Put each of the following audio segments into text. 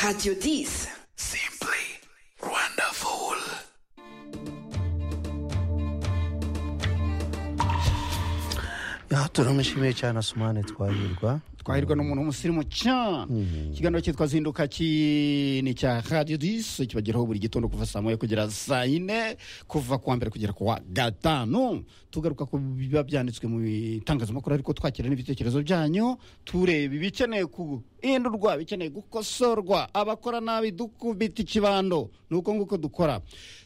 Radio Dis. Simply wonderful. ya turamushimiye cyane asumane twahirwa twahirwa n'umuntu w'umusirimu cyane ikiganiro cyitwa zinduka ki ni icya radiyo disi kibageraho buri gitondo kuva saa moya kugera saa yine kuva ku wa mbere kugera ku wa gatanu tugaruka ku biba byanditswe mu itangazamakuru ariko twakira n'ibitekerezo byanyu tureba ibikeneye guhindurwa ibikeneye gukosorwa abakora nabi dukubita ikibando ni uko nguko dukora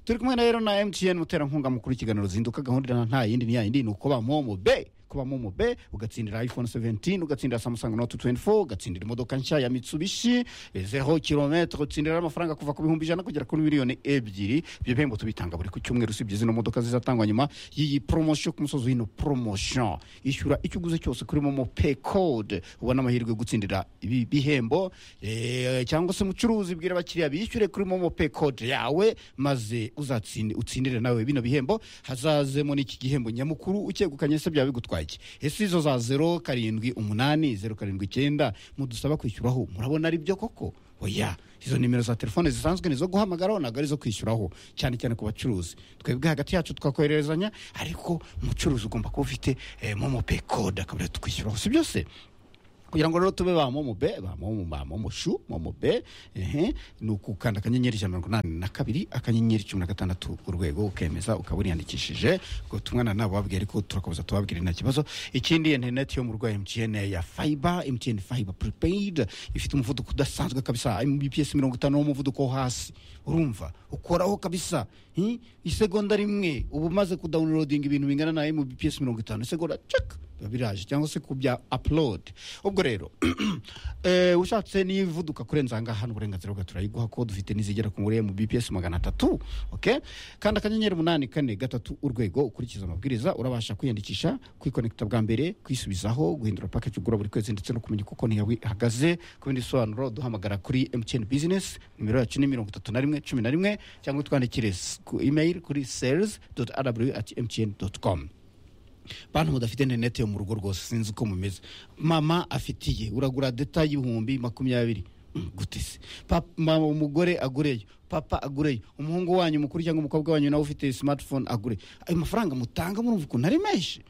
turi kumwe na rero na emutiyeni muterankunga mukuru w'ikiganiro zinduka gahunda nta yindi ni yayindi ni uko bamomo be kuba momo be ugatsindira iphone 17 ugatsindira samsung note 24 ugatsindira imodoka nshya ya mitsubishi zero kilometre utsindira amafaranga kuva ku bihumbi ijana kugera kuri miliyoni ebyiri ibyo bihembo tubitanga buri ku cyumweru usibye zino modoka zizatangwa nyuma y'iyi promotion ku musozi w'ino promotion ishyura icyo uguze cyose kuri momo pay code ubona amahirwe yo gutsindira ibi bihembo eh, cyangwa se mucuruzi bwira abakiriya bishyure kuri momo pay code yawe maze uzatsinde utsindire nawe bino bihembo hazazemo n'iki gihembo nyamukuru ukegukanye se byaba bigutwaye iki ese izo za zero karindwi umunani zeru karindwi icyenda mudusaba kwishyuraho murabona ari byo koko oya izo nimero za telefone zisanzwe ni izo guhamagaraho ntabwo ari izo kwishyuraho cyane cyane ku bacuruzi twebwe hagati yacu twakohererezanya ariko umucuruzi ugomba kuba ufite eh, momo pay code akabura tukwishyuraho si byose kugira ngo rero tube ba momo be ba momo ba momo shu momo be ehe ni ukukanda akanyenyeri ijana na mirongo inani na kabiri akanyenyeri cumi na gatandatu urwego ukemeza ukaba uriyandikishije ubwo tumwana nabo babwira ariko turakomeza tubabwira nta kibazo ikindi interineti yo mu rwa mtn ya fiber mtn fiber prepaid ifite umuvuduko udasanzwe kabisa mbps mirongo itanu w'umuvuduko wo hasi urumva ukoraho kabisa hi? isegonda rimwe uba umaze kudawunirodinga ibintu bingana na mbps mirongo itanu isegonda cek biba biraje cyangwa se kubya upload ubwo rero eh, ushatse nivuduka kurenza aha ngaha n'uburenganzira bwawe turayiguha ko dufite n'izigera ku muri mu bps magana atatu okay? kandi akanyenyeri umunani kane gatatu urwego ukurikiza amabwiriza urabasha kwiyandikisha kwikonekita bwa mbere kwisubizaho guhindura package ugura buri kwezi ndetse no kumenya uko konti yawe ihagaze ku bindi bisobanuro duhamagara kuri mtn business nimero yacu ni mirongo itatu na rimwe cumi na rimwe cyangwa twandikire s- ku email kuri sales rw at mtn com bantu mudafite interineti yo mu rugo rwose sinzi uko mumeze mama afitiye uragura deta y'ibihumbi makumyabiri Mm, gute se Pap- mama umugore agureyo papa agureyo umuhungu wanyu mukuru cyangwa umukobwa wanyu nawe ufite smartphone agure ayo mafaranga mutanga murumva ukuntu ari menshi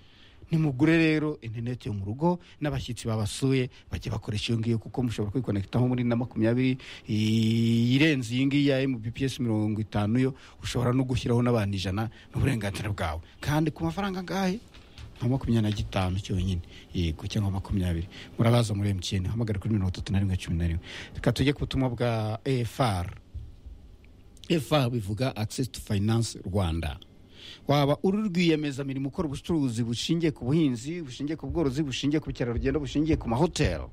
nimugure rero interineti yo mu rugo n'abashyitsi babasuye bajya bakoresha iyo ngiyo kuko mushobora kwikonekitaho muri na makumyabiri i- irenze iyi ngiyi ya mbps mirongo itanu yo ushobora no gushyiraho n'abantu ijana n'uburenganzira bwawe kandi ku mafaranga angahe nka makumyabiri na gitanu cyonyine yego cyangwa makumyabiri murabaza muri emutiyeni hamagara kuri mirongo itatu na rimwe cumi na rimwe reka tujye ku butumwa bwa efar efar bivuga access to finance rwanda waba uri rwiyemezamirimo ukora ubucuruzi bushingiye ku buhinzi bushingiye ku bworozi bushingiye ku bukerarugendo bushingiye ku mahoteli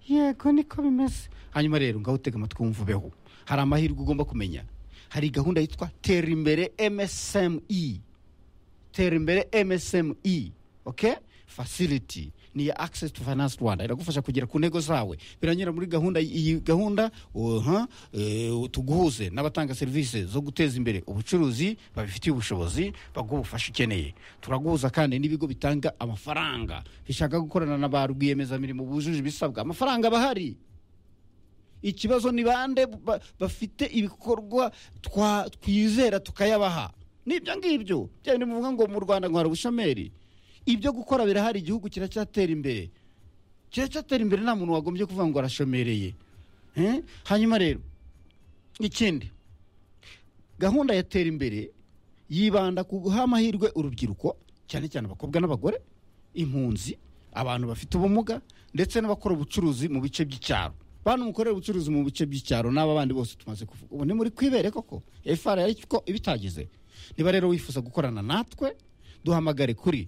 yego niko bimeze hanyuma rero ngaho utega amatwi wumvubeho hari amahirwe ugomba kumenya hari gahunda yitwa tera imbere msme tera imbere msme okay facility ni iya access to finance rwanda iragufasha kugera ku ntego zawe biranyura muri gahunda iyi gahunda uha eh, tuguhuze n'abatanga serivisi zo guteza imbere ubucuruzi babifitiye ubushobozi baguha ubufasha ukeneye turaguhuza kandi n'ibigo bitanga amafaranga bishaka gukorana na ba rwiyemezamirimo bujuje ibisabwa amafaranga bahari ikibazo ni bande ba- bafite ibikorwa twa- twizera tukayabaha nibyo ngibyo bya bintu bivuga ngo mu rwanda ngo hari ubushomeri ibyo gukora birahari igihugu kiracyatera imbere kiracyatera imbere nta muntu wagombye kuvuga ngo arashomereye Eh? hanyuma rero ikindi gahunda ya tera imbere yibanda ku guha amahirwe urubyiruko cyane cyane abakobwa n'abagore impunzi abantu bafite ubumuga ndetse n'abakora ubucuruzi mu bice by'icyaro bantu mukorera ubucuruzi mu bice by'icyaro n'aba bandi bose tumaze kuvuga ubu ni muri kwibere koko efara ariko ibitagize niba rero wifuza gukorana natwe duhamagare kuri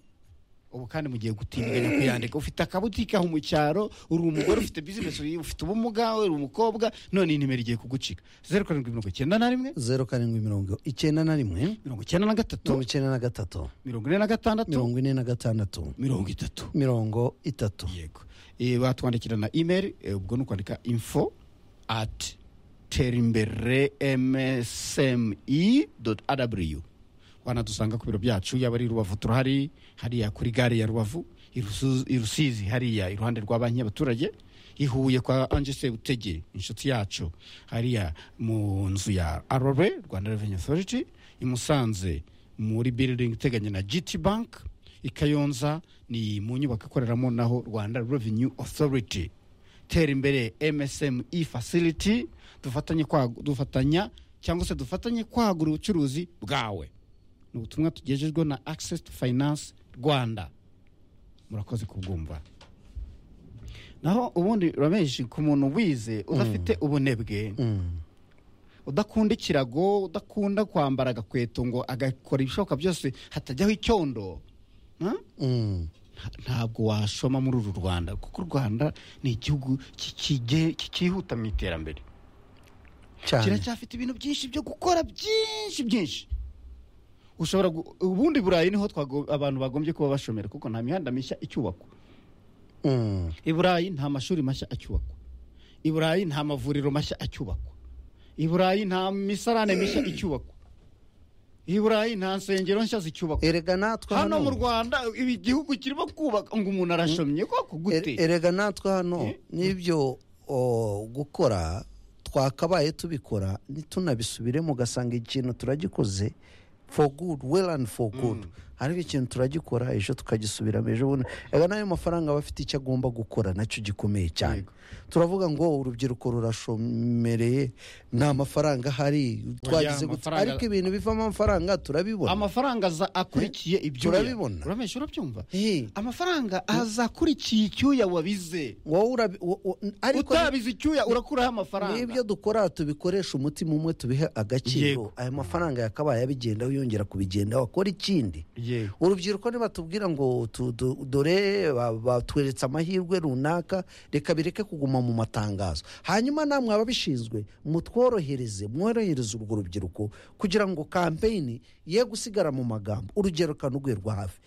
ubu kandi mugiye gutindiganya kuyandika ufite akabutike aho mu cyaro uri umugore ufite bizinesi ufite ubumuga uri umukobwa none iyi nimero igiye kugucika zeru karindwi mirongo icyenda na rimwe zeru karindwi mirongo icyenda na rimwe mirongo icyenda na mirongo gatatu icyenda na gatatu mirongo ine na gatandatu mirongo ine na gatandatu mirongo itatu mirongo itatu yego Eh, batwandikira na email eh, ubwo ni ukwandika info at terimbere msme rw wanadusanga ku biro byacu yaba ari i rubavu turahari hariya kuri gare ya rubavu i Rusu- i rusizi hariya iruhande rwa banki y'abaturage ihuye kwa anje sebutege inshuti yacu hariya mu nzu ya arore rwanda reveni otoriti i musanze muri building iteganye na gt bank i kayonza ni mu nyubako ikoreramo naho rwanda revenue authority tera imbere msme facility dufatanye kwagu- dufatanya cyangwa se dufatanye kwagura ubucuruzi bwawe ni ubutumwa tugejejweho na access to finance rwanda murakoze kubwumva naho ubundi ramenshi ku muntu wize udafite ubunebwe udakunda ikirago udakunda kwambara agakweto ngo agakora ibishoboka byose hatajyaho icyondo ha? Mm. ntabwo washoma muri uru rwanda kuko u rwanda ni igihugu kikige- kikihuta mu iterambere cyane kiracyafite ibintu byinshi byo gukora byinshi byinshi ushobora gu- ubundi burayi niho twago- abantu bagombye kuba bashomera kuko nta mihanda mishya icyubakwa Mm. i burayi nta mashuri mashya acyubakwa i burayi nta mavuriro mashya acyubakwa i burayi nta misarane mishya icyubakwa i burayi nta nsengero nshya zicyubakwa erega natwe hano mu hano rwanda ibi gihugu kirimo kubaka ngo umuntu arashomye koko Er- gute erega natwe hano n'ibyo o, gukora twakabaye tubikora ntitunabisubiremo ugasanga ikintu turagikoze for good well and for good hariho ikintu turagikora ejo tukagisubiramo ejo bundi erega n'ayo mafaranga aba afite icyo agomba gukora nacyo gikomeye cyane Yego. turavuga ngo urubyiruko rurashomereye nta mafaranga ahari twagize gute amafaranga- ariko ibintu bivamo amafaranga turabibona amafaranga aza akurikiye ibyo Turabibona. uramesha urabyumva Hey, amafaranga aza akurikiye icyuya wabize wowe urabi- wo- wo- ariko utabize icyuya urakuraho amafaranga n'ibyo dukora tubikoresha umutima umwe tubihe agaciro Yego. aya mafaranga yakabaye abigendaho yongera kubigendaho akora ikindi yego urubyiruko nibatubwira ngo tu- du- dore ba- batweretse amahirwe runaka reka bireke kuguma mu matangazo hanyuma namwe ababishinzwe mutworohereze mworohereze urwo rubyiruko kugira ngo kampeyini ye gusigara mu magambo urugero kanugwerwa hafi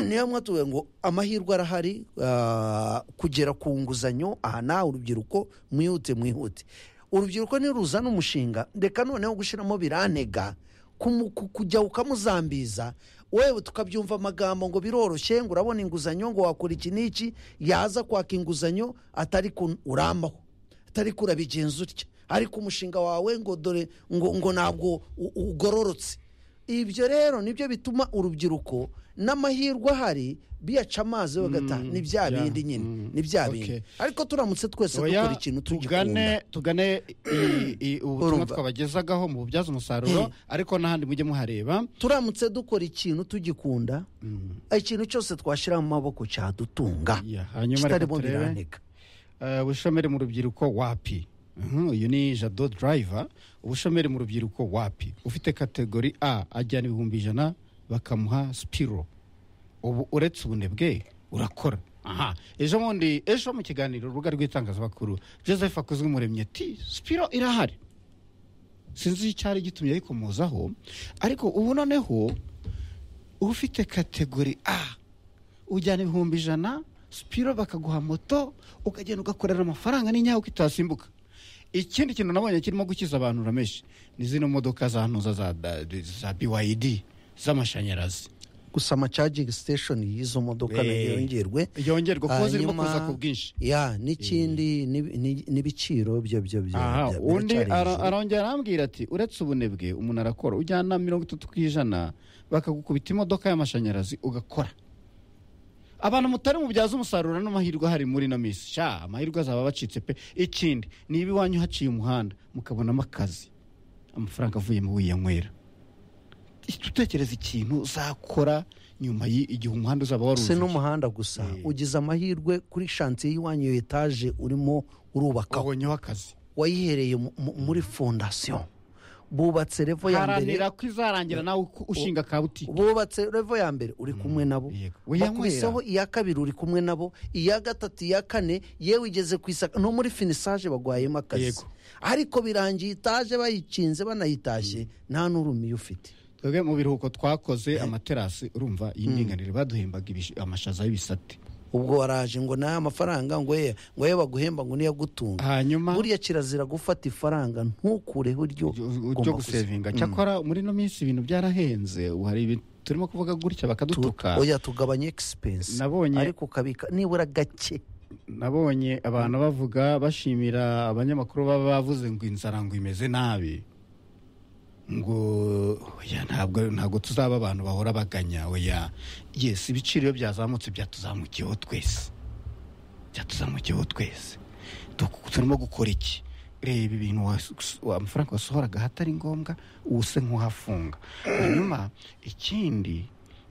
niyo mwatuwe ngo amahirwe arahari ah, kugera ku nguzanyo aha nawe urubyiruko mwihute mwihute urubyiruko niruzana umushinga reka noneho gushyiramo biranega kumu- ku- kujya ukamuzambiza wewe tukabyumva amagambo ngo biroroshye ngo urabona inguzanyo ngo wakora iki n'iki yaza kwaka inguzanyo atari kun- uramaho atari ko urabigenza utya ariko umushinga wawe ngo dore ngo, ngo ntabwo u- ugororotse ibyo rero nibyo bituma urubyiruko n'amahirwe ahari biyaca amazi bagata ni bya yeah, bindi nyine mm, ni bya okay. bindi ariko turamutse twese dukora oya ikintu tugikunda tugane tugane i- i- ubutumwa Urumva. twabagezagaho mu bubyaza umusaruro ariko n'ahandi mujye muhareba turamutse dukora ikintu tugikunda ikintu cyose twashyira mu maboko cyadutunga Ya, hanyuma reka kitarimo turebe biraneka eh, ubushomeri mu rubyiruko wapi Mhm, uyu ni jado driver ubushomeri mu rubyiruko wapi ufite kategori a ajyana ibihumbi ijana bakamuha sipiro ubu uretse ubunebwe urakora aha ejo bundi ejo mu kiganiro urubuga rw'itangazamakuru joseph akozwe umuremyi ati sipiro irahari sinzi icyari gitumye ayikomozaho ariko ubu noneho ufite kategori a ujyana ibihumbi ijana sipiro bakaguha moto ukagenda ugakorera amafaranga n'inyaho uko itasimbuka ikindi kintu nabonye kirimo gukiza abantu rameshi ni zino modoka za ntuza za, da- za byd z'amashanyarazi gusa amacagingi siteshoni y'izo modoka Eh, nayo yongerwe yongerwa kuko zirimo Hanyuma- kuza ku bwinshi ya n'ikindi ni- ni- n'ibiciro byo byo byo aha bya- undi biracyari ara- hejuru. arongera arambwira ati uretse ubunebwe umuntu arakora ujyana mirongo itatu ku ijana bakagukubita imodoka y'amashanyarazi ugakora abantu mutari mubyaza umusaruro n'amahirwe ahari muri ino minsi sha amahirwe azaba bacitse pe ikindi niba iwanyu haciye umuhanda mukabonamo akazi amafaranga avuye mu wiyanywera utekereza ikintu uzakora nyuma y' igihe umuhanda uzaba si waruzuye n'umuhanda gusa ugize amahirwe kuri shansiye y'iwanyu iyo etaje urimo urubakaho ukabonyeho akazi wayihereye mu- mu- muri fondasiyo bubatse revo ya mbere haranira ko izarangira nawe uko ushinga ka butike bubatse revo ya mbere uri kumwe nabo yego. Wiyanywera. bakubiseho iya kabiri uri kumwe nabo iya gatatu iya kane yewe igeze ku isaka no muri finisaje bagwayemo akazi Yego. ariko birangiye itaje bayicinze banayitashye nta n'urumiye ufite twebwe mu biruhuko twakoze amaterasi urumva y'indinganire baduhembaga ibish- amashaza y'ibisate ubwo waraje ngo n'aya mafaranga ngo ye ngo ye baguhemba ngo niyo agutunga hanyuma buriya kirazira gufata ifaranga ntukureho iryo ryo gusevinga cyakora muri ino minsi ibintu byarahenze ubu hari ibintu turimo kuvuga gutya bakadutuka oya tugabanye egisipensi Nabonye- ariko ukabika nibura gake nabonye abantu bavuga bashimira abanyamakuru baba bavuze ngo inzara ngo imeze nabi ngo oya ntabwo ntabwo tuzaba abantu bahora baganya oya yesi ibiciro iyo byazamutse byatuzamukiyeho twese byatuzamukiyeho twese Tu- turimo gukora iki reba ibintu was- wa- amafaranga wasohoraga ahatari ngombwa ubu se nk'uhafunga hanyuma ikindi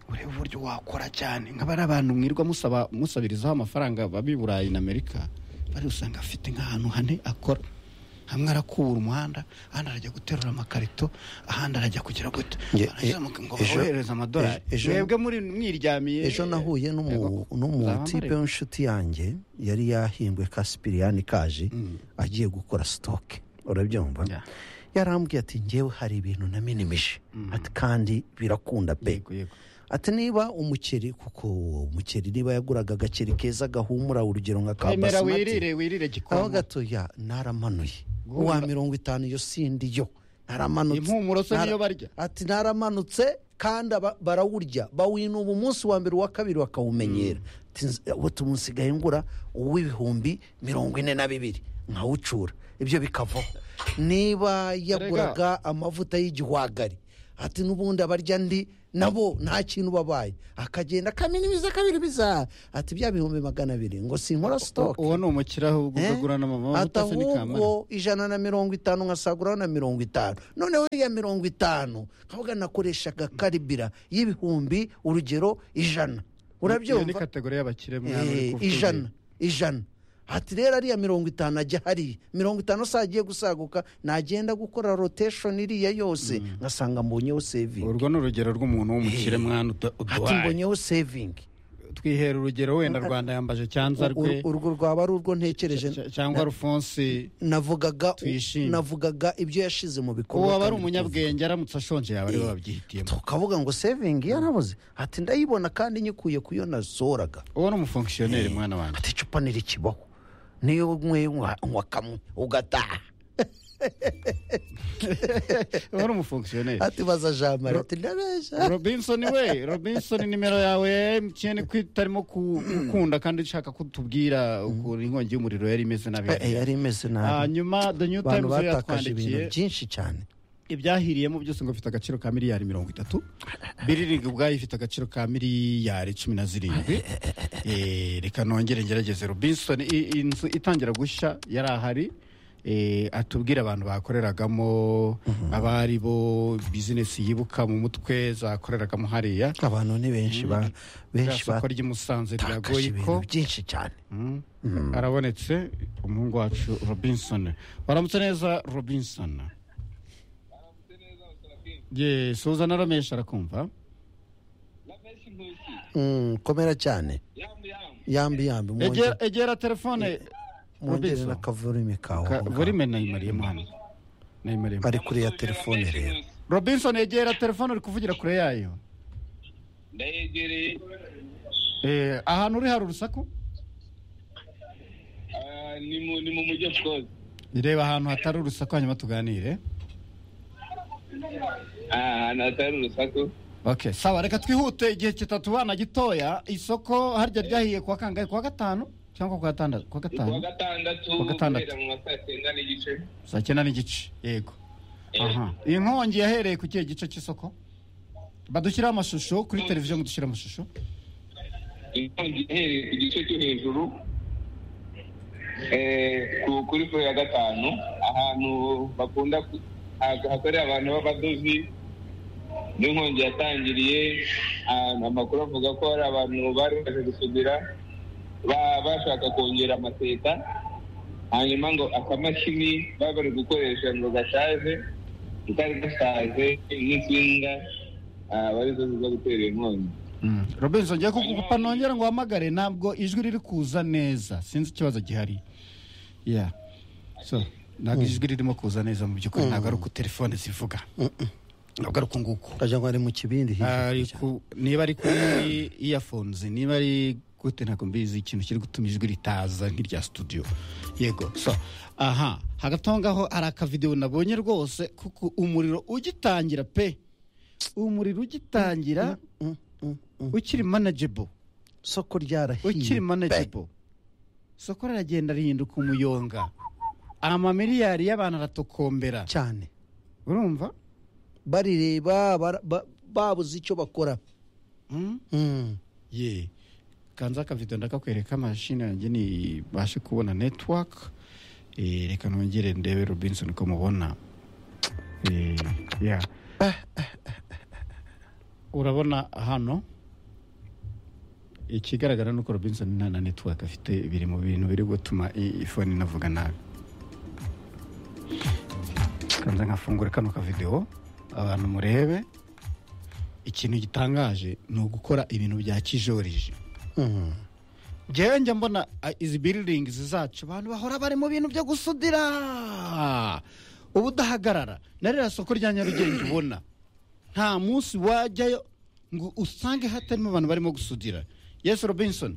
ureba uburyo wakora cyane nk'abari abantu mwirirwa musaba musabirizaho amafaranga baba i burayi na amerika bari usanga afite nk'ahantu hane akora hamwe arakubura umuhanda ahandi arajya guterura amakarito ahandi arajya kugira gute Nge- Barangiza bamuka- ngo ejo- baboherereze amadolari ejo- mwebwe muri mwiryamiye ejo nahuye Ego, n'umu- n'umutipe uzamamare. w'inshuti yange yari yahimbwe kasipiriyani kaje agiye gukora sitoke urabyumva Yeah. yarambwiye ati ngewe hari ibintu naminimije ati kandi birakunda pe Yego, yego. ati niba umuceri kuko umuceri niba yaguraga agaceri keza gahumura urugero nka ka Emera basimati wirire wirire aho gikomo gatoya naramanuye Guhumura. uwa mirongo itanu iyo sindi yo naramanutse impumuro se Nara- niyo barya ati naramanutse kandi aba- barawurya bawinuba umunsi wa mbere uwa kabiri bakawumenyera Ati, "Nzi- ubu tumusigaye ngura uw'ibihumbi mirongo ine na bibiri nkawucura ibyo bikavaho niba yaguraga amavuta y'igihwagari ati n'ubundi abarya ndi nabo nta kintu babaye akagenda akaminimiza akabirimiza ati bya bihumbi magana abiri ngo sinkora sitoke uwo ni umukire ahubwo Eh? ugagura n'amavuta se n'ikamara atahubwo ijana na mirongo itanu nkasaguraho na mirongo itanu noneho iya mirongo itanu nkavuga nakoreshaga karibira y'ibihumbi urugero ijana Iyo ni urabyumva kategori y'abakire mwana uri Eh, kuvuga. ijana ijana hati rero ariya mirongo itanu ajya hariya mirongo itanu se agiye gusaguka nagenda gukora rotation iriya yose ngasanga mbonyeho saving urwo ni urugero rw'umuntu w'umukire mwana uda- hati uduhaye mbonyeho saving twihera urugero wenda rwanda yambaje cyanza rwe Ur- urwo rwaba ari urwo ntekereje cya- cyangwa rufonsi navugaga Tuyishime. navugaga ibyo yashize mu bikorwa uwo aba ari kandi umunyabwenge aramutse ashonje yaba ariwe wabyihitiyemo tukavuga ngo saving yarabuze ati ndayibona kandi nyikuye ku yo nazoraga uwo ni umufonkisiyoneri mwana wanjye ati icupa ntirikibaho niyo unyweye unywa unywa kamwe ugataha uwo ni umufonkisiyoneri ati baza jamari ati ndabesha robinson we robinson nimero yawe ya emutiyeni ko itarimo ku- gukunda kandi ushaka ko tubwira ukuntu inkongi y'umuriro yari imeze nabi Eh, eh, yari imeze nabi hanyuma the new abantu times yo batakaje ibintu yatwandikiye byinshi cyane ibyahiriyemo byose ngo bifite agaciro ka miliyari mirongo itatu biriringi ubwayo ifite agaciro ka miliyari cumi na zirindwi Eh, reka nongere ngerageze robinson i- inzu itangira gushya yari ahari Eh, atubwire abantu bakoreragamo abari bo bizinesi yibuka mu mutwe zakoreragamo hariya abantu ni benshi ba- rya benshi soko ry'i Musanze rya batakaje ibintu goyiko byinshi cyane Mm. arabonetse umuhungu wacu robinson waramutse neza robinson ye suza na ramesha arakumva Mm, komera cyane yambi yambi mwongere- Egera- egera telefone mwongere Robinson. n'akavurimi kawe aho ngaho. burime nayimariyemo hano nayimariyemo bari kuri ya telefone rero robinson egera telefone uri kuvugira kure yayo ndayegereye Eh, ahantu uri hari urusaku ah, ni mu- ni mu mujyi of course reba ahantu hatari urusaku hanyuma tuganire ahantu hatari urusaku okay sawa reka twihute igihe kitatubana gitoya isoko harya ryahiye kuwa kangahe kuwa gatanu cyangwa kuwa gatandatu kuwa ni kuwa gatanu gatandatu Kuwa gatandatu. guhera mu ma saa cyenda n'igice saa cyenda n'igice yego Eh. aha iyi nkongi yahereye ku kihe gice cy'isoko badushyiraho amashusho kuri televiziyo mudushyire amashusho inkongi ihereye ku gice cyo hejuru eh, ku- kuri furo ya gatanu ahantu bakunda ku- ha- hakorera abantu b'abadozi n'inkongi yatangiriye ahantu amakuru avuga ko hari abantu bari baje gusudira ba- bashaka kongera amaseta hanyuma ngo akamashini baba bari gukoresha ngo gashaje katari gasaze n'insinga ah, barizo ziza gutera inkongi robinson ngiye kugupa nongera ngo uhamagare ntabwo ijwi riri kuza neza sinzi ikibazo gihari ya so ntabwo ijwi ririmo kuza neza mu by'ukuri ntabwo ari uko telefone zivuga ntabwo ari uku nguku wagira ngo ari mu kibindi hirya. Ari ku- niba ari kuri earphones niba ari gute ntabwo mbizi ikintu kiri gutuma ijwi ritaza nk'irya studio yego so aha hagati aho ngaho hari akavidewo nabonye rwose kuko umuriro ugitangira pe umuriro ugitangira ukiri manageable soko ryarahiye ukiri pe. manageable isoko riragenda rihinduka umuyonga amamiliyari y'abantu aratokombera cyane urumva barireba bara- ba- babuze icyo bakora Mm? Mm. ye kanza akavido ndakakwereka amashini yanjye nibashe kubona network Eh, reka nongere ndebe robinson ko mubona Eh, yeah. urabona hano ikigaragara ni uko robinson nta na network afite biri mu bintu biri gutuma i- ifone inavuga nabi kanza nkafungura kano kavidewo abantu murebe ikintu gitangaje ni ugukora ibintu bya kijorije Mm. njyewe njya mbona ah, izi biriringizi zacu abantu bahora bari mu bintu byo gusudira uba udahagarara na ririya soko rya nyarugenge ubona nta munsi wajyayo ngo usange hatarimo abantu barimo gusudira yesu robinson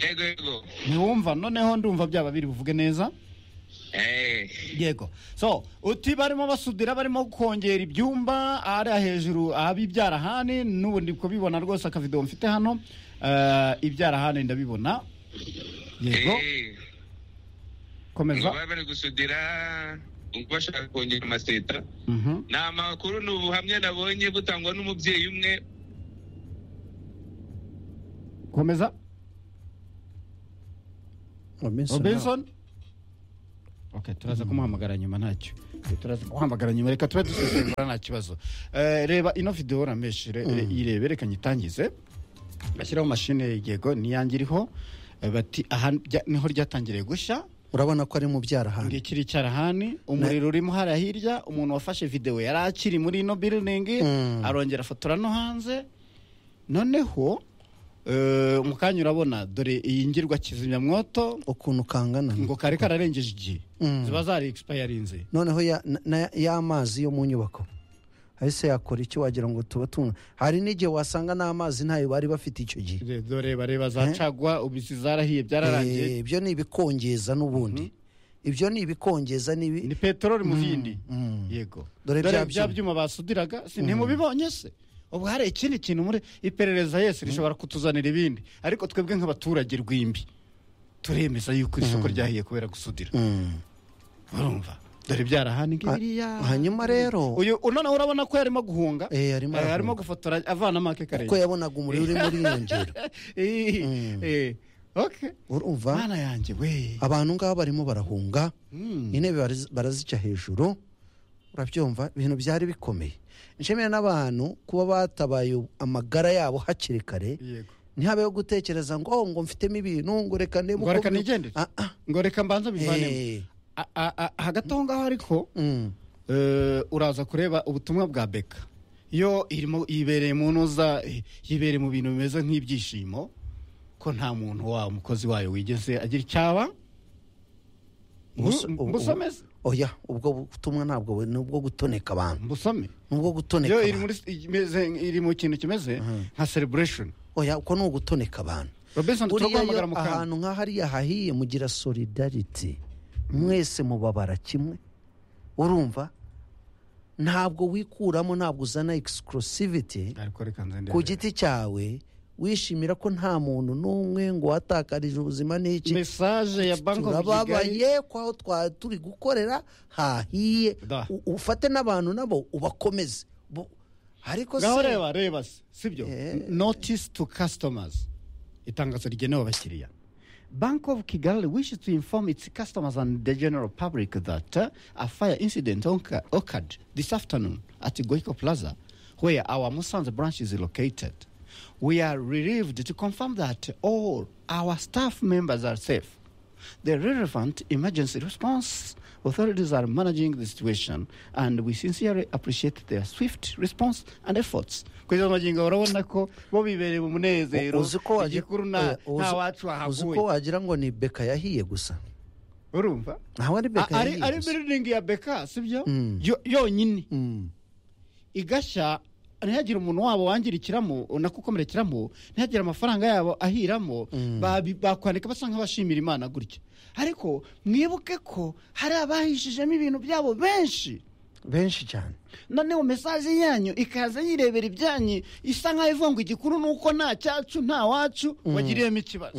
yego yego ntiwumva noneho ndumva byaba biri buvuge neza Eh, yego so uti barimo basudira barimo kongera ibyumba ahariya hejuru ahabibyarahani n'ubu ndi kubibona rwose akavido mfite hano eh, ibyarahani ndabibona yego eh, ngo komeza baba bari gusudira ngo bashaka kongera amaseta Mhm. ni amakuru ni ubuhamya nabonye butangwa n'umubyeyi umwe komeza Robinson robinson okay turaza kumuhamagara nyuma ntacyo turaza guhamagara nyuma reka tube dusesengura nta kibazo Eh, reba ino videwo rameshire irebe reka nyitangize bashyiraho mashine yego niyange iriho Eh, bati aha rya- niho ryatangiriye gushya urabona ko ari mu byarahani ngikiri cyarahani umuriro urimo hariya hirya umuntu wafashe videwo yari akiri muri ino biriningi Mm. arongera afotora no hanze noneho eh, mu kanya urabona dore iyi ngirwa kizimyamwoto ukuntu kangana ngo kari kararengeje igihe ziba zari egispayarize noneho ya- na- na- y'amazi yo mu nyubako ahise yakora iki wagira ngo tuba tumwe hari n'igihe wasanga n'amazi ntayo bari bafite icyo gihe dore bareba zacagwa ubisi zarahiye byararangiye Eh, ibyo ni ibikongeza n'ubundi ibyo ni ibikongeza n'ibi ni peteroli mu bindi mm. yego Dore dore bya bya byuma. byuma basudiraga si ntimubibonye se ubu hari ikindi kintu muri iperereza yese rishobora kutuzanira ibindi ariko twebwe nk'abaturage rw'imbi turemeza yuko iri soko ryahiye kubera gusudira Mm. urumva dore byarahani ngiriya hanyuma rero uyu noneho urabona ko yarimo guhunga Eh, arimo Eh, arimo arafunga. gufotora avana make kuko karere yabonaga umuriro urimo uriyongera Eh, eh, okay urumva mana yanjye we abantu ngabo barimo barahunga intebe bariz- barazica hejuru urabyumva ibintu byari bikomeye nshimira n'abantu kuba batabaye amagara yabo hakiri kare yego ntihabeho gutekereza ngo "Oh, ngo mfitemo ibintu ngo reka ndebe ngo reka bi-" nigendere Ah, ah, ngo reka mbanza bivanemo eh, A- a- a- hagati aho ngaho ariko mm, eh, uraza kureba ubutumwa bwa beka yo irimo yibereye mu ntuza eh, yibereye mu bintu bimeze nk'ibyishimo ko nta muntu wa umukozi wayo wigeze agira icyaba Gusa- ubu- mbusomeze oya ubwo butumwa ntabwo bu- ni ubwo gutoneka abantu mbusome ni ubwo gutoneka yo iri abantu muri imeze iri mu kintu kimeze nka celebration oya uko ni ugutoneka abantu Robinson buriya iyo turaguhamagara mu kanya ahantu nka hariya hahiye mugira solidarity mwese mubabara kimwe urumva ntabwo wikuramo ntabwo uzana exclusivity ariko reka nze ndebe. ku giti cyawe wishimira ko nta muntu n'umwe ngo watakarije ubuzima n'iki message ya bank of Kigali turababaye ko aho twari turi gukorera hahiye Da. U- ufate n'abantu nabo ubakomeze Bu- ariko se ngaho reba reba se, sibyo Eh. notice to customers itangazo rigenewe abakiriya Bank of Kigali wishes to inform its customers and the general public that uh, a fire incident oca- occurred this afternoon at Goiko Plaza, where our Musanze branch is located. We are relieved to confirm that all our staff members are safe. The relevant emergency response authorities are managing the situation, and we sincerely appreciate their swift response and efforts. kugeza magingo urabona ko bo bibereye mu munezero uzi ko wagira igikuru nta eh, uzi- nta wacu uzi ko wahaguye wagira ngo ni beka yahiye gusa urumva ntawe ari beka A- ari yahiye ari gusa. biriningi ya beka sibyo Mm. Yo- yonyine Mm. igashya ntihagire umuntu wabo wangirikiramo unakukomerekeramo ntihagire amafaranga yabo ahiramo babi- bakwandika basa nk'abashimira imana gutya ariko mwibuke ko hari abahishijemo ibintu byabo benshi benshi cyane noneho mesaje yanyu ikaza yirebera ibyanyu isa nk'aho ivuga ngo igikuru ni uko nta cyacu nta wacu wagiriyemo ikibazo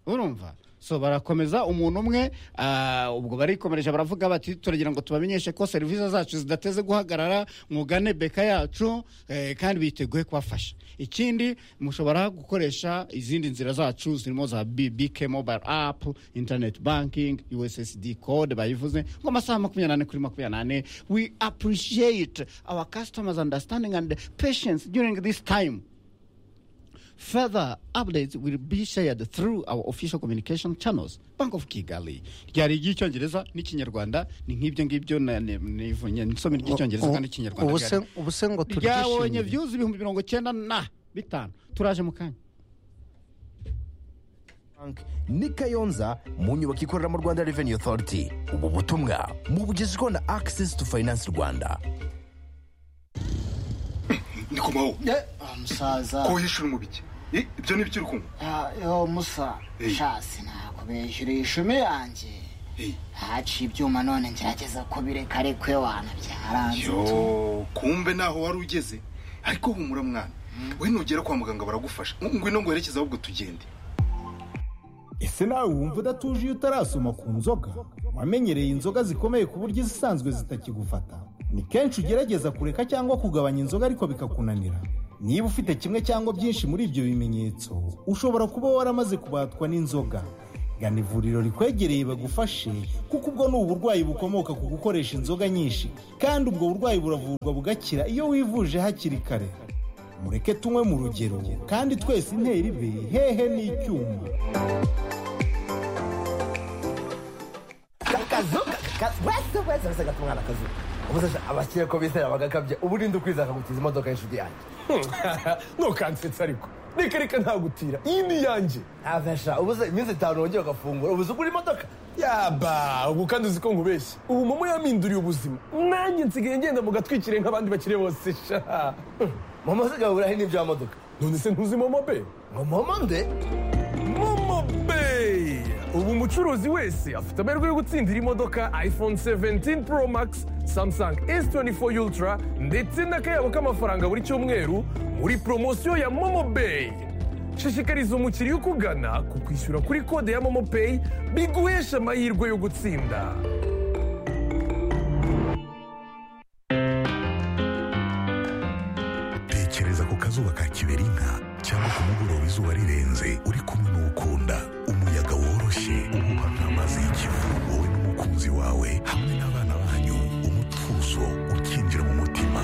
urumva so barakomeza umuntu umwe ah, ubwo barikomereje baravuga bati turagira ngo tubamenyeshe ko serivisi zacu zidateze guhagarara mugane beka yacu eh, kandi biteguye kubafasha ikindi mushobora gukoresha izindi nzira zacu zirimo za B- bk mobile app internet banking ussd code bayivuze ngo amasaha makumyabiri n'ane kuri makumyabiri n'ane we appreciate our customers understanding and patience during this time Further updates will be shared through our official communication channels. Bank of Kigali. Ryari iry'icyongereza n'ikinyarwanda ni nk'ibyo ngibyo na- ne- nivunye nsomi ry'icyongereza kandi ikinyarwanda. Ubu se- ryari. ubu se ngo Ryabonye turyishimire views ibihumbi mirongo cyenda na bitanu. Turaje mu kanya. Bank ni kayonza mu nyubako ikorera mu rwanda revenue authority ubu butumwa mubugezweho na access to finance rwanda ndikumaho Ah, musaza ko wihishura umubiki Eh, ibyo ni ibyo uri kunywa Ah, yo musa Hey. shasi nakubeshyura ishumi yanjye Hey. haciye ibyuma none ngerageza kubireka ariko iyo wana byaranze yo kumbe naho wari ugeze ariko humura mwana we nugera kwa muganga baragufasha ngwino ngo werekeze ahubwo tugende ese nawe wumva udatuje iyo utarasoma ku nzoga wamenyereye inzoga zikomeye ku buryo izisanzwe zitakigufata ni kenshi ugerageza kureka cyangwa kugabanya inzoga ariko bikakunanira niba ufite kimwe cyangwa byinshi muri ibyo bimenyetso ushobora kuba waramaze kubatwa n'inzoga gana ivuriro rikwegereye bagufashe kuko ubwo ni uburwayi bukomoka ku gukoresha inzoga nyinshi kandi ubwo burwayi buravurwa bugakira iyo wivuje hakiri kare mureke tunywe mu rugero kandi twese intera ibe hehe n'icyuma akazuka wese wese wese agata umwana akazuka umusasha abakire ko bizera bagakabye uburinde ukwiza akagutiza imodoka y'inshuti yanjye ntukansetsa ariko reka reka ntagutira iyi ni iyanjye ntabesha ubuze iminsi itanu wongeye ugafungura ubuze ugura imodoka yaba ubu kandi uzi ko nkubeshya ubu momo yaminduriye ubuzima nanjye nsigaye ngenda mu gatwikire nk'abandi bakire bose sha mama usigaye uburahe n'ibyo modoka none se ntuzi momo be ngo mama nde momo be ubu umucuruzi wese afite amahirwe yo gutsindira imodoka iphone 17 pro max samsung s24 ultra ndetse n'akayabo k'amafaranga buri cyumweru muri poromosiyo ya momo Bay. shishikariza umukiriya ukugana ku kwishyura kuri kode ya momo Pay biguhesha amahirwe yo gutsinda tekereza ku kazuba ka kiberinka cyangwa ku mugoroba izuba rirenze uri kumwe n'ukunda umuyaga woroshye uhuha nk'amazi y'ikivu wowe n'umukunzi wawe hamwe n'abana banyu umutuzo ukinjira mu mutima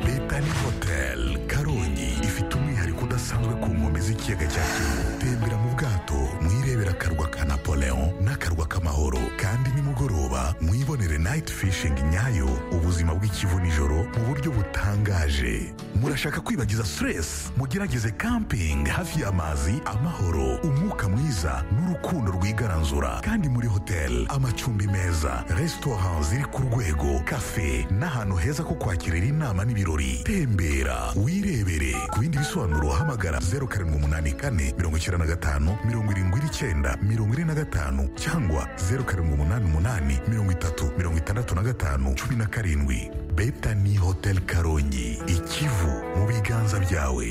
betani hotel karongi ifite umwihariko udasanzwe ku nkombe z'ikiyaga cya kivu tembera mu bwato mwirebera akarwa ka napoleon n'akarwa k'amahoro kandi nimugoroba mwibonere night fishing nyayo ubuzima bw'ikivu nijoro mu buryo butangaje murashaka kwibagiza stress mugerageze camping hafi y'amazi amahoro umwuka mwiza n'urukundo rwigaranzura kandi muri hotel amacumbi meza restaurant ziri ku rwego cafe n'ahantu heza ko kwakirira inama n'ibirori tembera wirebere ku bindi bisobanuro hamagara 0784 95 79 45 cyangwa 0788 30 65 17 betani hotel karongi ikivu mu biganza byawe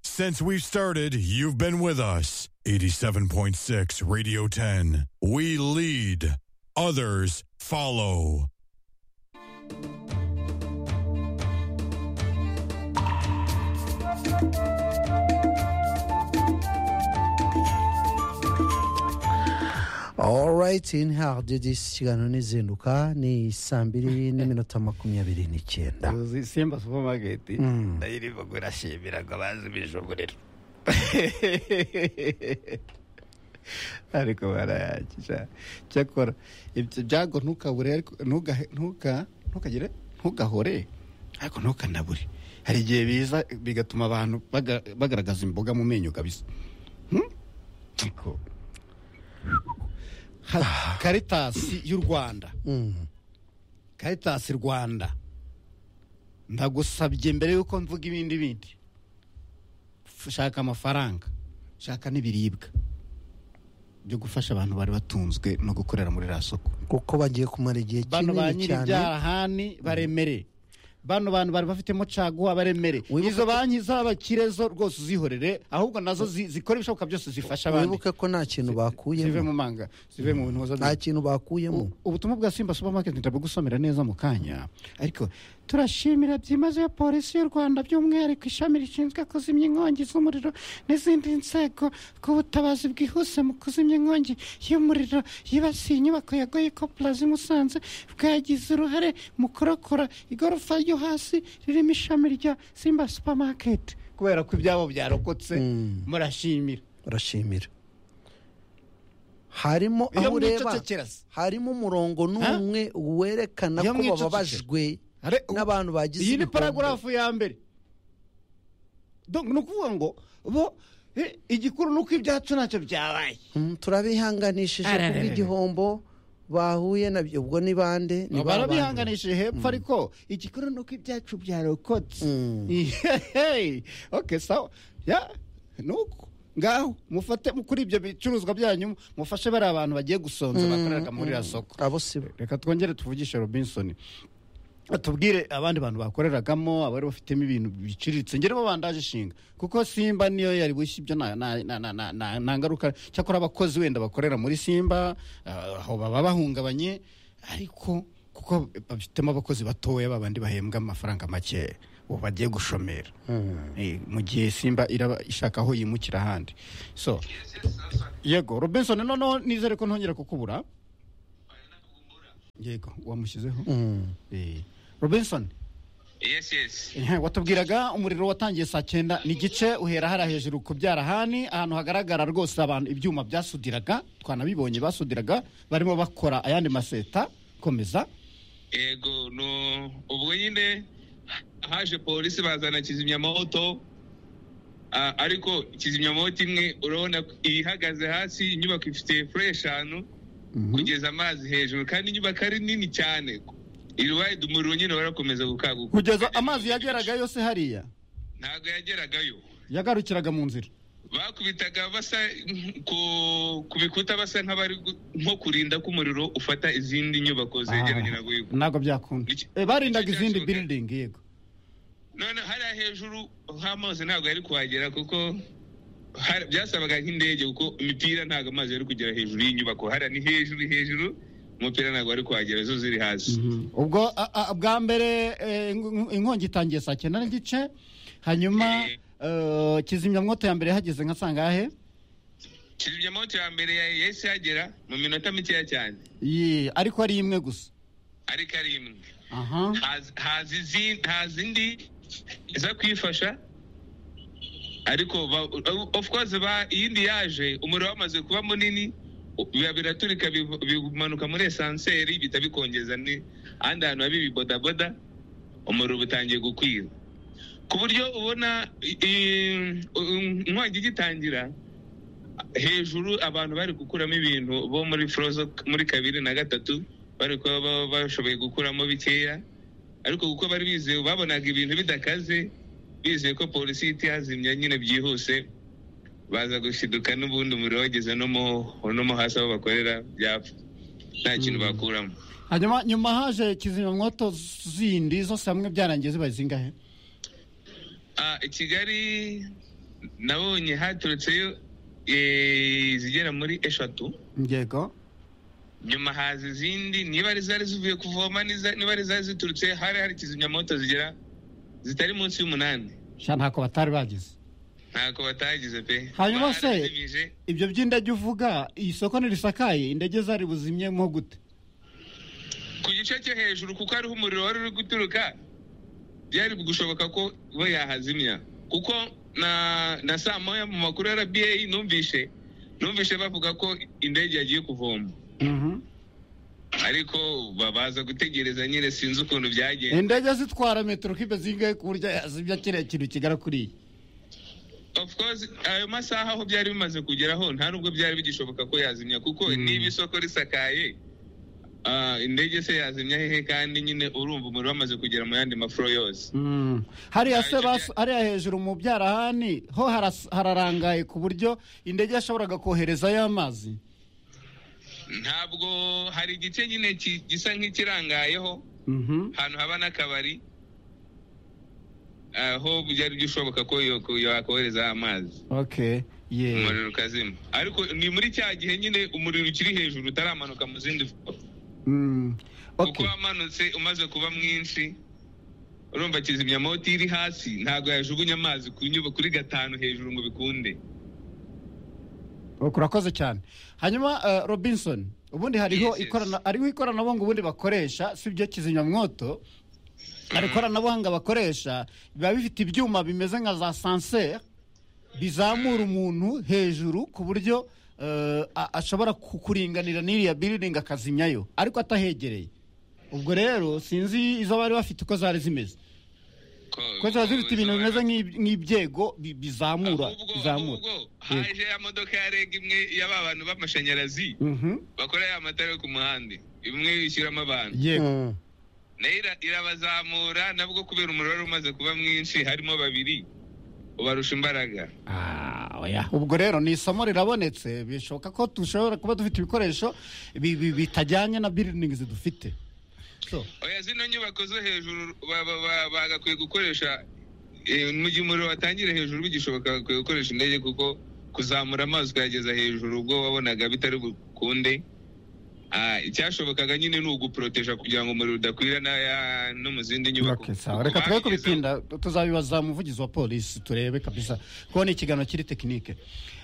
Since we've started, you've been with us. 87.6 Radio 10. We lead, others follow. alright in hard this kiganiro n'izinduka ni saa mbiri n'iminota makumyabiri n'icyenda Uzi Simba supermarket ndayirimo gurashimira ngo abazi bijugurira ariko barayakisha cyakora ibyo byago ntukabure ariko ntugahe- ntuka- ntukagire ntugahore ariko ntukanabure hari igihe biza bigatuma abantu baga- bagaragaza imboga mu menyo kabisa Hmm? Ariko- Ha- karitasi y'u rwanda karitasi rwanda ndagusabye mbere y'uko mvuga ibindi bindi F- shaka amafaranga shaka n'ibiribwa byo gufasha abantu bari batunzwe no gukorera muri ra soko kuko bagiye kumara igihe bano ba kinini nyiri cyane ibyarahani baremere bano bantu bari bafitemo caguwa baremere izo banki z'abakire zo rwose uzihorere ahubwo nazo zi- zikora ibishoboka byose zifasha abandi wibuke ko nta kintu bakuyemo zive mu manga zive mu ntoza nta kintu bakuyemo ubutumwa bwa simba supermarket ntabugusomera neza mu kanya ariko turashimira byimazeyo polisi y'u rwanda by'umwihariko ishami rishinzwe kuzimya inkongi z'umuriro n'izindi nzego bw'ubutabazi bwihuse mu kuzimya inkongi y'umuriro yibasiye inyubako ya goyiko plaza i musanze bwagize uruhare mu kurokora igorofa ryo hasi ririmo ishami rya simba supermarket kubera ko ibyabo byarokotse murashimira urashimira harimo Iyo aho ureba mwicecekera se. harimo umurongo n'umwe werekana Iyo ko mwicecekera. bababajwe n'abantu bagize iyi ni ibihombo. paragarafu ya mbere Donc, ni ukuvuga ngo bo eh, igikuru ni uko ibyacu ntacyo byabaye Mm, turabihanganishije Arararara. kubw'igihombo bahuye nabyo ubwo ni bande ni ba bantu. barabihanganishije hepfo ariko igikuru ni uko ibyacu byarokotse Hey, okay sawa ya nuko ngaho mufate mu- kuri ibyo bicuruzwa byanyu mufashe bariya bantu bagiye gusonza Mm, bakoreraga muri mm. iriya soko abo si bo reka twongere tuvugishe robinsoni tubwire abandi bantu bakoreragamo abari bafitemo ibintu biciriritse ngeremo bandaje ishinga kuko simba niyo yari bushya ibyo nta- nta- nta- nta- nta- nta- nta ngaruka cyakora abakozi wenda bakorera muri simba ah, aho baba bahungabanye ariko kuko bafitemo abakozi batoya babandi bahembwa amafaranga make ubu bagiye gushomera Eh, mu gihe simba iraba ishaka aho yimukira ahandi so yego robinson noneho nizere ko ntongera kukubura yego wamushyizeho Eh, robinson yes yes Eh, watubwiraga umuriro watangiye saa cyenda n'igice uhera hariya hejuru ku byarahani ahantu hagaragara rwose abantu ibyuma byasudiraga twanabibonye basudiraga barimo bakora ayandi maseta komeza yego no ubwo nyine haje polisi bazana kizimyamoto Ah, ariko kizimyamoto imwe urabona ko ihagaze hasi inyubako ifite fure eshanu kugeza amazi hejuru kandi inyubako ari nini cyane irubaye umuriro nyine warakomeza gukanguka kugeza amazi yageraga yose hariya ntabwo yageragayo yagarukiraga mu nzira bakubitaga basa ku ku bikuta basa nk'abari gu- nko kurinda ko umuriro ufata izindi nyubako zegeranye na goyiko ntabwo byakunda Eh, barindaga izindi building yego none hariya hejuru h'amazi ntabwo yari kuhagera kuko hari- byasabaga nk'indege kuko imipira ntabwo amazi yari kugera hejuru y'inyubako hariya ni hejuru hejuru umupira ntabwo wari kuhagera zo ziri hasi ubwo a- a- bwa mbere eh, ing- inkongi itangiye saa cyenda n'igice hanyuma eh, kizimyamwoto ya mbere yahageze nka sangahe kizimyamoto ya mbere ya- yahise yagera mu minota mikeya cyane Ye, ariko ari imwe gusa ariko ari imwe aha Haza- haza izi- haza indi iza kuyifasha ariko ba- of course ba- iyindi yaje umuriro wamaze kuba munini u- biba biraturika biv- bimanuka muri esanseri bihita bikongeza ni ahandi hantu habi ibibodaboda umuriro uba utangiye gukwira ku buryo ubona i- i- u- inkongi igitangira hejuru abantu bari gukuramo ibintu bo muri forozo muri kabiri na gatatu bari kuba ba- bashoboye gukuramo bikeya ariko kuko bari bizeye babonaga ibintu bidakaze bizeye ko polisi ihita ihazimya nyine byihuse baza gushiduka n'ubundi umuriro wageze no mu- no mo hasi aho bakorera byapfa nta kintu bakuramo hanyuma nyuma haje kizimyamwoto zindi zose hamwe byarangiye zibaye zingahe Ah, i kigali nabonye haturutseyo eh, izigera muri eshatu yego nyuma haza izindi niba ari zari zivuye kuvoma niza- niba ari zari ziturutse hari hari kizimyamoto zigera zitari munsi y'umunani sha ntako batari bagize ntako batagize pe hanyuma se Barazimije. ibyo by'indege uvuga iyi soko ntirisakaye indege zari buzimyemo gute ku gice cyo hejuru kuko hariho umuriro wari uri guturuka byari gushoboka ko bo yahazimya kuko na na saa moya mu makuru ya rba numvishe numvishe bavuga ko indege yagiye kuvoma ariko babaza gutegereza nyine sinzi ukuntu byagenze indege zitwara metero kibe zingahe ku buryo yazimya kiriya kintu kigera kuri iyi of course ayo masaha aho byari bimaze kugeraho nta nubwo byari bigishoboka ko yazimya kuko niba isoko risakaye ah, indege se yazimya hehe kandi nyine urumva umuriro wamaze kugera mu yandi mafuro yose Mm. hariya se basu- hariya hejuru mu byarahani ho haras- hararangaye ku buryo indege yashoboraga koherezayo amazi ntabwo hari igice nyine ki- gisa nk'ikirangayeho ahantu haba n'akabari aho byari bishoboka ko yo- ko yakohereza amazi okay yeah umuriro ukazima ariko ni muri cya gihe nyine umuriro ukiri hejuru utaramanuka mu zindi fo- Mm. kuko wamanutse umaze kuba mwinshi urumva kizimyamoto iri hasi ntabwo yajugunya amazi ku nyubako kuri gatanu hejuru ngo bikunde Ok, urakoze cyane hanyuma eh, robinson ubundi hariho ikorana hariho ikoranabuhanga ubundi bakoresha si byo kizimyamwoto hari ikoranabuhanga bakoresha biba bifite ibyuma bimeze nka za sanseri bizamura umuntu hejuru ku buryo eh, a- ashobora ku- kuringanira n'iriya biriringi akazimyayo ariko atahegereye ubwo rero sinzi izo bari bafite uko zari zimeze kuko ziba zifite ibintu bimeze nk'ib- nk'ibyego bi- bizamura bizamura haje ya modoka ya reg imwe ya ba bantu b'amashanyarazi Mhm. bakora ya matara yo ku muhanda imwe yishyuramo abantu yego nayo ira- irabazamura nabwo kubera umuriro wari umaze kuba mwinshi harimo babiri ubarusha imbaraga oya ubwo rero ni isomo rirabonetse bishoboka ko dushobora kuba dufite ibikoresho bi- bi- bitajyanye na biringi dufite oya zino nyubako zo hejuru ba- ba- ba- bagakwiye gukoresha eh, mu gihe umuriro watangire hejuru bigishoboka bakwiye gukoresha indege kuko kuzamura amazi ukayageza hejuru ubwo wabonaga bitari bukunde Ah, icyashobokaga nyine ni uguporoteja kugira ngo umuriro udakwira n'aya- no mu zindi nyubako Okay, sawa. reka twe kubitinda tuzabibaza umuvugizi wa polisi turebe kabisa kuko ni ikiganiro kiri tekinike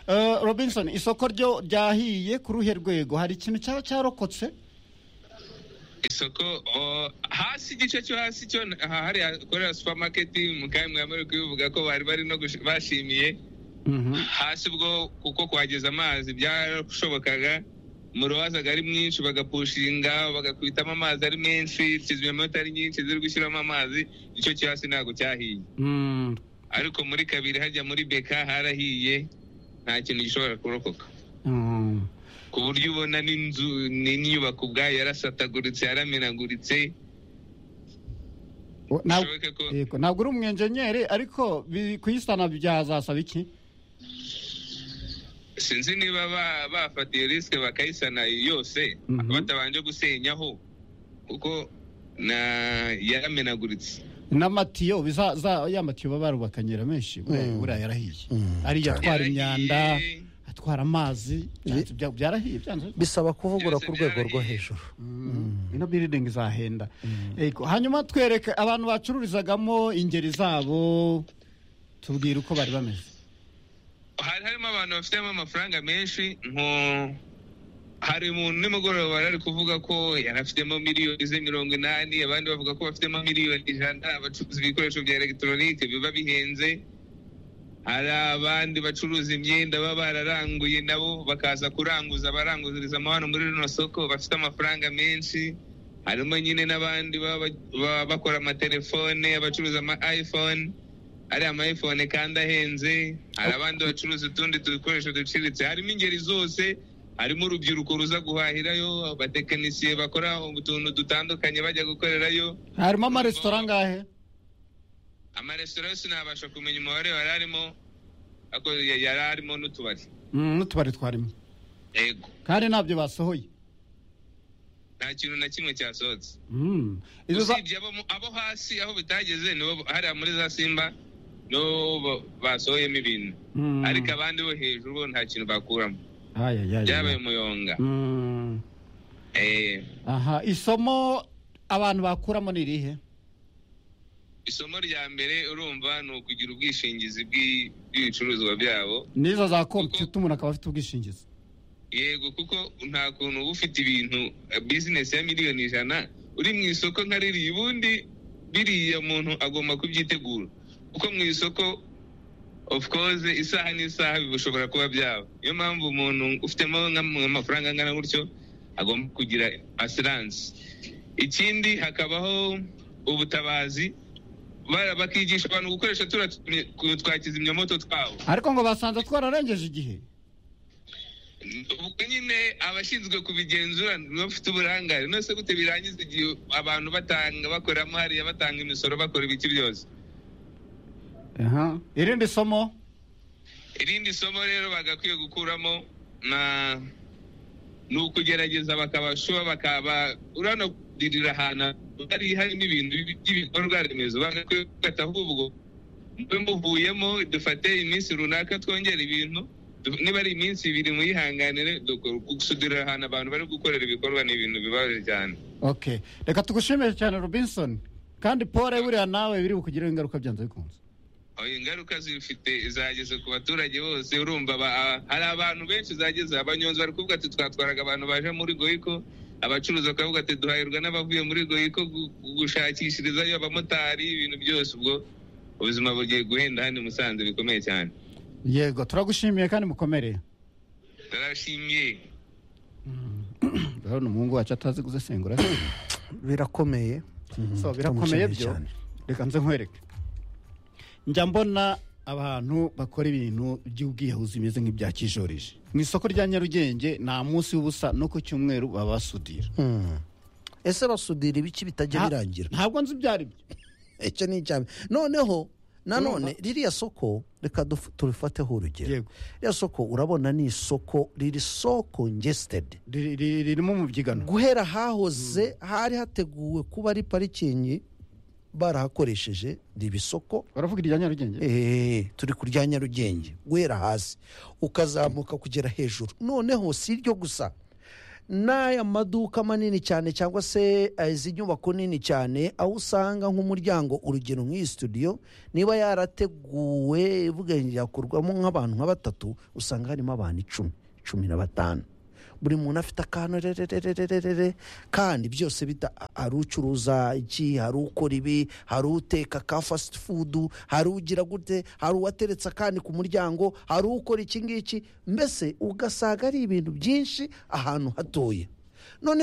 Eh, robinson isoko ryo ryahiye ku ruhe rwego hari ikintu cyaba cyarokotse isoko o, hasi igice cyo hasi cyo aha hari hakorera supermarket mukamwe yamara kubivuga ko bari bari no gushi- bashimiye hasi ubwo kuko kuhageza amazi byarashobokaga umuriro wazaga ari mwinshi bagapushinga bagakwitamo amazi ari menshi kizimyamwoto ari nyinshi ziri gushyiramo amazi icyo cyo hasi ntabwo cyahiye ariko muri kabiri hajya muri beka harahiye nta kintu gishobora kurokoka Mm. ku buryo ubona n'inzu n'inyubako ubwayo yarasataguritse yaramenaguritse O- nta- yego, ntabwo uri umwenjenyeri ariko bi- kuyisana byazasaba iki sinzi niba ba- bafatiye risike bakayisana yose Mhm. batabanje gusenyaho kuko na yaramenaguritse n'amatiyo biza- za- ya matiyo baba barubakanyera menshi buriya Mm. buriya yarahiye ariyo atwara imyanda atwara amazi byanze- bya- byarahiye byanze bisaba kuvugura ku rwego rwo hejuru ino biridingi izahenda Ego, hanyuma twereke abantu bacururizagamo ingeri zabo tubwire uko bari bameze hari harimo abantu bafitemo amafaranga menshi nko hari umuntu nimugoroba yari ari kuvuga ko yari afitemo miliyoni ze mirongo inani abandi bavuga ko bafitemo miliyoni ijana bacuruza ibikoresho bya elegitoronike biba bihenze hari abandi bacuruza imyenda baba bararanguye nabo bakaza kuranguza abaranguziriza amahano muri rino soko bafite amafaranga menshi harimo nyine n'abandi baba baba bakora amatelefone abacuruza ama iphone ariya ama iphone kandi ahenze hari abandi bacuruza utundi dukoresho duciriritse harimo ingeri zose harimo urubyiruko ruza guhahirayo abatekinisiye bakora utuntu dutandukanye bajya gukorerayo harimo amaresitora angahe amaresitora yose ntabasha kumenya umubare yari arimo ariko ya- yari arimo n'utubari Mm, n'utubari twarimo yego kandi ntabyo basohoye nta kintu na kimwe cyasohotse Mm. Izo za- usibye abo, mu- abo hasi aho bitageze nibo hariya muri za simba nibo ba- basohoyemo ibintu Mm. ariko abandi bo hejuru bo nta kintu bakuramo Ay, ay, ay, ay. byabaye umuyonga Mm. Eh, aha isomo abantu bakuramo ni irihe isomo rya mbere urumva ni ukugira ubwishingizi bw'i- bw'ibicuruzwa byabo n'izo za kompiyuta umuntu akaba afite ubwishingizi yego kuko nta kuntu uba ufite ibintu eh, bizinesi ya miliyoni ijana uri mu isoko nka ririya ubundi biriya muntu agomba kubyitegura kuko mu isoko of course isaha n'isaha bishobora kuba byaba niyo mpamvu umuntu ufitemo nk'am- amafaranga angana gutyo agomba kugira asiranse ikindi hakabaho ubutabazi bara- bakigisha abantu gukoresha turiya tu- twa kizimyamoto twabo ariko ngo basanze twararengeje igihe ubwo nyine abashinzwe kubigenzura nibo bafite uburangare nose gute birangiza igihe abantu batanga bakoramo hariya batanga imisoro bakora ibiki byose Aha. irindi somo irindi somo rero bagakwiye gukuramo na ni ukugerageza bakabashuba bakaba uranadirira ahantu hari harimo ibintu by'ibikorwa remezo bagakwiye gufataho ubwo mube muvuyemo dufate iminsi runaka twongere ibintu du- niba ari iminsi ibiri muyihanganire dukora- gusudirira ahantu abantu bari gukorera ibikorwa ni ibintu bibabaje cyane ok reka tugushimire cyane robinson kandi pole buriya nawe biri bukugiraho ingaruka byanze bikunze Oya, ingaruka zifite zageze ku baturage bose urumva ba- a- hari abantu benshi zageze abanyonzi bari kuvuga ati twatwaraga abantu baje muri goyiko abacuruzi bakavuga ati duhahirwa n'abavuye muri goyiko gu- gushakishirizayo abamotari ibintu byose ubwo ubuzima bugiye guhenda hano i musanze bikomeye cyane yego turagushimiye kandi mukomereye turashimiye urabona umuhungu wacu atazi gusesengura birakomeye so birakomeye byo reka nze nkwereke njya mbona abantu bakora ibintu by'ubwiyahuzi bimeze nk'ibya kijorije mu isoko rya nyarugenge nta munsi w'ubusa no ku cyumweru baba basudira ese basudira ibiki bitajya Nta- birangira ntabwo nzi ibyo ari byo icyo ni icya mbere noneho nanone Urumva? ririya soko reka duf- turifateho urugero ririya soko urabona ni isoko riri soko ngesitedi ririmo mu byigano guhera hahoze hari hateguwe kuba ari parikingi barahakoresheje riba isoko baravuga irya nyarugenge turi ku rya nyarugenge guhera hasi ukazamuka kugera hejuru noneho si iryo gusa n'aya maduka manini cyane cyangwa se eh, izi nyubako nini cyane aho usanga nk'umuryango urugero nk'iyi studio niba yarateguwe ivuga ngo yakorwamo nk'abantu nka batatu usanga harimo abantu icumi cumi na batanu buri muntu afite akantu rerererererere kandi byose bita hari ucuruza iki hari ukora ibi hari uteka ka fasiti fudu hari ugira gute hari uwateretse akandi ku muryango hari ukora iki ngiki mbese ugasanga ari ibintu byinshi ahantu hatoya